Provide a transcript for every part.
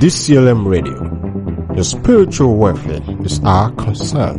DCLM Radio. Your spiritual welfare is our concern.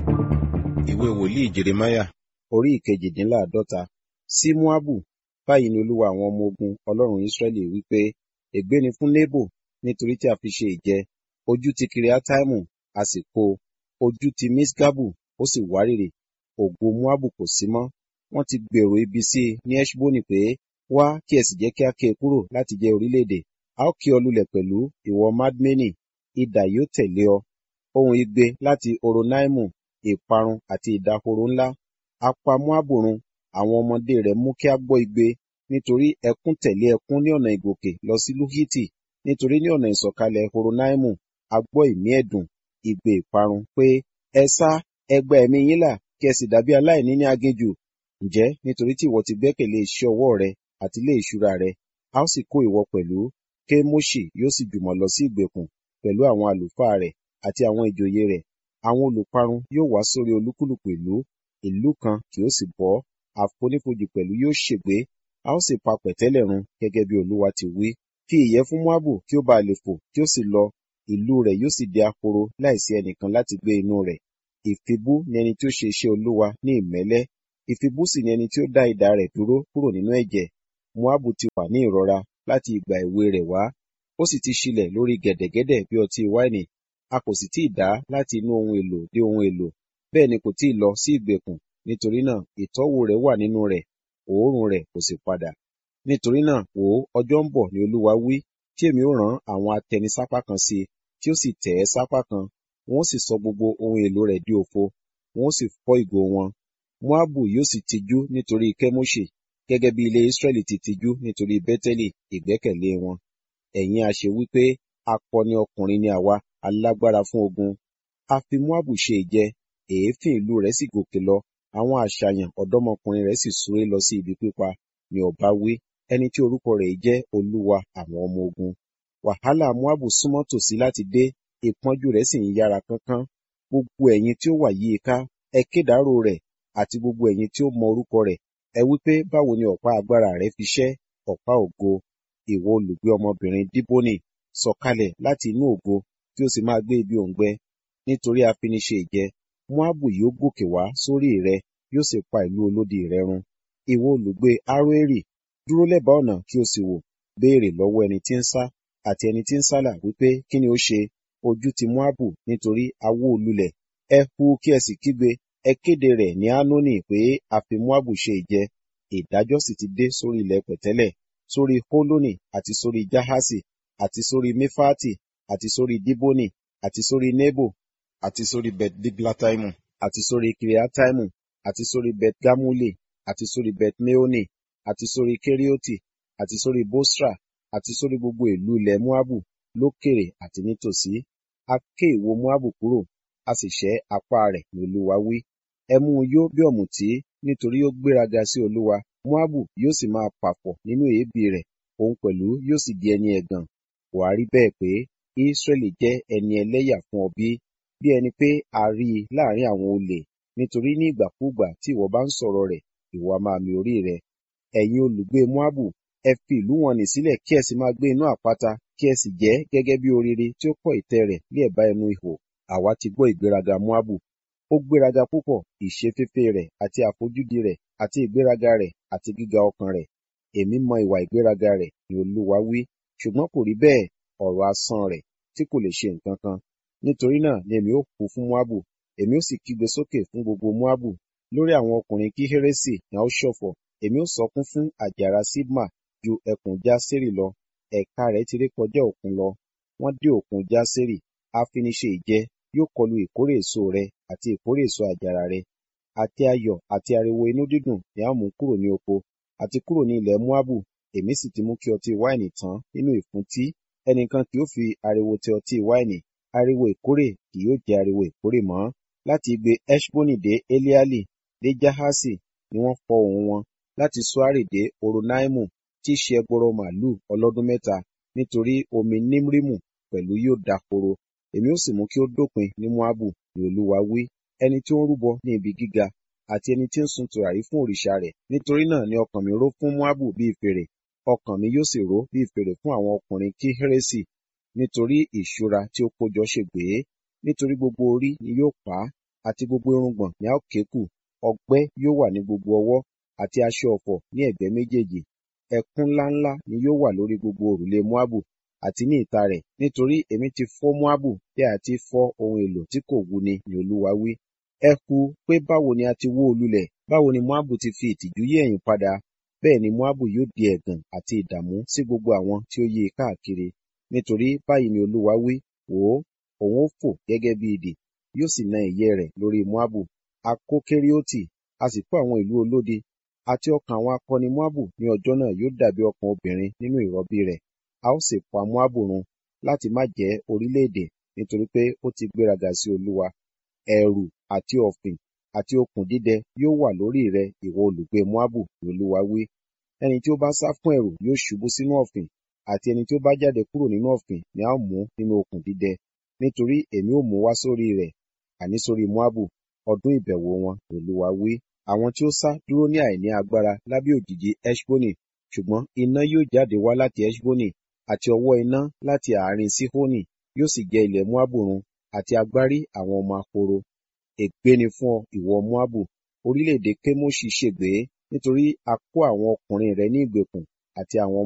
ìwé wòlíì jeremaya orí ìkejìdínláàádọ́ta sí moabu báyìí ni olúwa àwọn ọmọ ogun ọlọ́run israẹli wípé ègbé ni fún nebo nítorí tí a fi ṣe ìjẹ ojú ti kiriataimu a sì kó o ojú ti misgabu ó sì wárìrì ògo moabu kò sí mọ́ wọ́n ti gbèrò ibi sí i ní eshboni pé wá kí ẹ sì jẹ́ kí a ké e kúrò láti jẹ́ orílẹ̀-èdè a ó ké ọ lulẹ̀ pẹ̀lú ìwọ madmeni idà yóò tẹ̀lé ọ ohun igbe láti oronaimu ìparun àti ìdahoro ńlá apa moabu run àwọn ọmọdé rẹ̀ mú kí a gbọ́ igbe nítorí ẹkún tẹ̀lé ẹkún ní ọ̀nà ìgòkè lọ sí luhiti nítorí ní ọ̀nà ìsọ̀kalẹ̀ horonaimu a gbọ́ ìmí ẹ̀dùn igbe ìparun pé ẹ sá ẹ gba ẹ̀mí yín là kí ẹ sì dàbí aláìní ní aginjù ǹjẹ́ nítorí tí ìwọ ti gbẹ́kẹ̀lé iṣẹ́ ọwọ́ rẹ àti ilé ìṣúra rẹ a ó sì kó ìwọ pẹ̀lú kémoṣì yóò sì jùmọ̀ lọ sí ìgbèkùn pẹ̀lú àwọn àlùfáà rẹ̀ àti àwọn ìjòyè rẹ̀ àwọn olùparun yóò wá sórí olúkúlùkù ìlú ìlú kan kì ó sì bọ́ àfonífojì pẹ̀lú yóò ṣègbé a ó sì pa pẹ̀tẹ́lẹ̀ run gẹ́gẹ́ bí olúwa ti wí fi ìyẹ́ fún moabu kí ó bá lè fò kí ó sì lọ ìlú rẹ̀ yóò sì di ahoro láìsí ẹnìkan láti gbé inú rẹ̀ ìfibú ni ẹni tí ó ṣe iṣẹ́ olúwa ní ìmẹ́lẹ́ ìfibú sì ni ẹni tí ó dá idà rẹ̀ dúró kúrò nínú ẹ̀jẹ̀ moabu ti wà ní ìrora láti ìgbà èwe rẹ̀ wá ó sì ti ṣílẹ̀ lórí gẹ̀dẹ̀gẹ̀dẹ̀ bí ọtí wáìnì a kò sì tíì dá láti inú ohun èlò dé ohun èlò bẹ́ẹ̀ ni kò tíì lọ sí ìgbèkùn nítorí náà ìtọ́wò rẹ̀ wà nínú rẹ̀ òórùn rẹ̀ kò sì padà nítorí náà wò ó ọjọ́ ń bọ̀ ni olúwa wí tí èmi ó rán àwọn atẹnisápá kan sí i tí ó sì tẹ̀ ẹ́ sápá kan wọn ó sì sọ gbogbo ohun èlò rẹ̀ di òfo wọn ó sì fọ́ ìgò wọn moabu yóò sì tijú nítorí kẹ́móṣì gẹ́gẹ́ bí ilé israẹli ti tijú nítorí bẹ́tẹ́lì ìgbẹ́kẹ̀lé wọn ẹ̀yin a ṣe wípé akọni ọkùnrin ni àwa alágbára fún ogun a fi moabu ṣe ìjẹ èéfín ìlú rẹ̀ sì gòkè lọ àwọn àṣàyàn ọ̀dọ́mọkùnrin rẹ̀ sì súré lọ sí ibi pípa ni ọba wí ẹni tí orúkọ rẹ̀ jẹ́ olúwa àwọn ọmọ ogun wàhálà moabu súnmọ́ tòsí láti dé ìpọ́njú rẹ̀ sì ń yára kánkán gbogbo ẹ̀yin tí ó wà yí i ká ẹ kédàárò rẹ̀ àti gbogbo ẹ̀yin tí ó mọ orúkọ rẹ̀ ẹ wí pé báwo ni ọ̀pá agbára rẹ̀ fi ṣẹ́ ọ̀pá ògo ìwọ olùgbé ọmọbìnrin díbónì sọ̀kalẹ̀ láti inú ògo tí ó sì máa gbé ibi òǹgbẹ nítorí afiniṣe ìjẹ moabu yóò gòkè wá sórí rẹ yóò sì pa ìlú olódi rẹ run ìwọ olùgbé aroeri dúró lẹ́bàá ọ̀nà kí o sì wò béèrè lọ́wọ́ ẹni tí ń sá àti ẹni tí ń sálà wípé kí ni ó ṣe ojú ti moabu nítorí awó olulẹ̀ ẹ hu kí ẹ sì kígbe ẹ kéde rẹ̀ ní anoni pé a fi moabu ṣe ìjẹ ìdájọ́ sì ti dé sórí ilẹ̀ pẹ̀tẹ́lẹ̀ sórí holoni àti sórí jahasi àti sórí mefati àti sórí diboni àti sórí nebo àti sórí bet diglataimu àti sórí kiriataimu àti sórí bet gamuli àti sórí bet meoni àti sórí kerioti àti sórí bosra àti sórí gbogbo ìlú ilẹ̀ moabu lókèrè àti nítòsí a ké ìwo moabu kúrò a sì ṣẹ́ apá rẹ̀ ní olúwa wí ẹ mú un yó bí ọ̀mùtí nítorí ó gbéraga sí olúwa moabu yóò sì máa pàfọ̀ nínú èébì rẹ̀ òun pẹ̀lú yóò sì di ẹni ẹ̀gàn wàá rí bẹ́ẹ̀ pé israẹli jẹ́ ẹni ẹlẹ́yà fún ọ bí bí ẹni pé a rí i láàrin àwọn olè nítorí ní ìgbàkúùgbà tí ìwọ bá ń sọ̀rọ̀ rẹ̀ ìwọ a máa mi orí rẹ̀ ẹ̀yin olùgbé moabu ẹ fi ìlú wọn nì sílẹ̀ kí ẹ sì máa gbé inú àpáta kí ẹ sì jẹ́ gẹ́gẹ́ bí orire tí ó kọ́ ìtẹ́ rẹ̀ ní ẹ̀bá ẹnu ihò àwa ti gbọ́ ìgbéraga moabu ó gbéraga púpọ̀ ìṣeféfé rẹ̀ àti àfojúdi rẹ̀ àti ìgbéraga rẹ̀ àti gíga ọkàn rẹ̀ èmi mọ ìwà ìgbéraga rẹ̀ ni olúwa wí ṣùgbọ́n kò rí bẹ́ẹ̀ ọ̀rọ̀ asán rẹ̀ tí kò lè ṣe nǹkan kan nítorí náà ni èmi ó kú fún moabu èmi ó sì kígbe sókè fún gbogbo moabu lórí àwọn ọkùnrin kí hérésì ni a ó ṣọ̀fọ̀ èmi ó sọkún fún àjàrà sibma ju ẹkùn jásérì lọ ẹ̀ka rẹ̀ ti ré kọjá òkun lọ wọ́n dé òkun jásérì afiniṣe ìjẹ yóò kọlu ìkórè èso rẹ àti ìkórè èso àjàrà rẹ àti ayọ̀ àti ariwo inú dídùn ni a mú kúrò ní oko àti kúrò ní ilẹ̀ moabu èmi sì ti mú kí ọtí wáìnì tán nínú ìfúntí ẹnìkan kì yóò fi ariwo tẹ ọtí wáìnì ariwo ìkórè kì yóò jẹ ariwo ìkórè mọ́ láti igbe eshboni dé eliali dé jahasi ni wọ́n fọ ohùn wọn láti suari dé oronaimu tí í ṣe ẹgbọrọ màlúù ọlọ́dún mẹ́ta nítorí omi nímrímù pẹ̀lú yóò dahoro èmi ó sì mú kí ó dópin ní moabu ni olúwa wí ẹni tí ó ń rúbọ ní ibi gíga àti ẹni tí ń sun tùràrí fún òrìṣà rẹ̀ nítorí náà ni ọkàn mi ró fún moabu bíi fèrè ọkàn mi yóò sì ró bíi fèrè fún àwọn ọkùnrin kí hérésì nítorí ìṣúra tí ó kójọ ṣègbé nítorí gbogbo orí ni yóò pa á àti gbogbo irùngbọ̀n ni a ó ké kù ọgbẹ́ yóò wà ní gbogbo ọwọ́ àti aṣọ ọ̀fọ̀ ní ẹ̀gbẹ́ méjèèjì ẹkún ńláńlá ni yóò wà lórí gbogbo òrùlé moabu àti ní ìta rẹ̀ nítorí èmi ti fọ́ moabu bí a ti fọ́ ohun èlò tí kò wúni ni olúwa wí ẹ hu pé báwo ni a ti wó o lulẹ̀ báwo ni moabu ti fi ìtìjú yí ẹ̀yìn padà bẹ́ẹ̀ ni moabu yóò di ẹ̀gàn àti ìdààmú sí gbogbo àwọn tí ó yí i káàkiri nítorí báyìí ni olúwa wí wò ó òun ó fò gẹ́gẹ́ bí idì yóò sì na ìyẹ́ rẹ̀ lórí moabu a kó kériótì a sì kó àwọn ìlú olódi àti ọkàn àwọn akọni moabu ní ọjọ́ náà yóò dàbí ọkàn obìnrin nínú ìrọbí rẹ̀ a ó sì pa moabu run láti má jẹ́ orílẹ̀-èdè nítorí pé ó ti gbéraga sí olúwa ẹ̀rù àti ọ̀fìn àti okùn dídẹ yóò wà lórí rẹ ìwọ olùgbé moabu ni olúwa wí ẹni tí ó bá sá fún ẹ̀rù yóò ṣubú sínú ọ̀fìn àti ẹni tí ó bá jáde kúrò nínú ọ̀fìn ni a ó mú nínú okùn dídẹ nítorí èmi ó mú wá sórí rẹ̀ àní sórí moabu ọdún ìbẹ̀wò wọn ni olúwa wí àwọn tí ó sá dúró ní àìní agbára lábẹ́ òjìji eshboni ṣùgbọ́n iná yóò jáde wá láti eshboni àti ọwọ́ iná láti àárín sihoni yóò sì jẹ ilẹ̀ moabu run àti agbárí àwọn ọmọ ahoro ègbé ni fún ọ ìwọ moabu orílẹ̀-èdè kemoṣi ṣègbé nítorí a kó àwọn ọkùnrin rẹ ní ìgbèkùn àti àwọn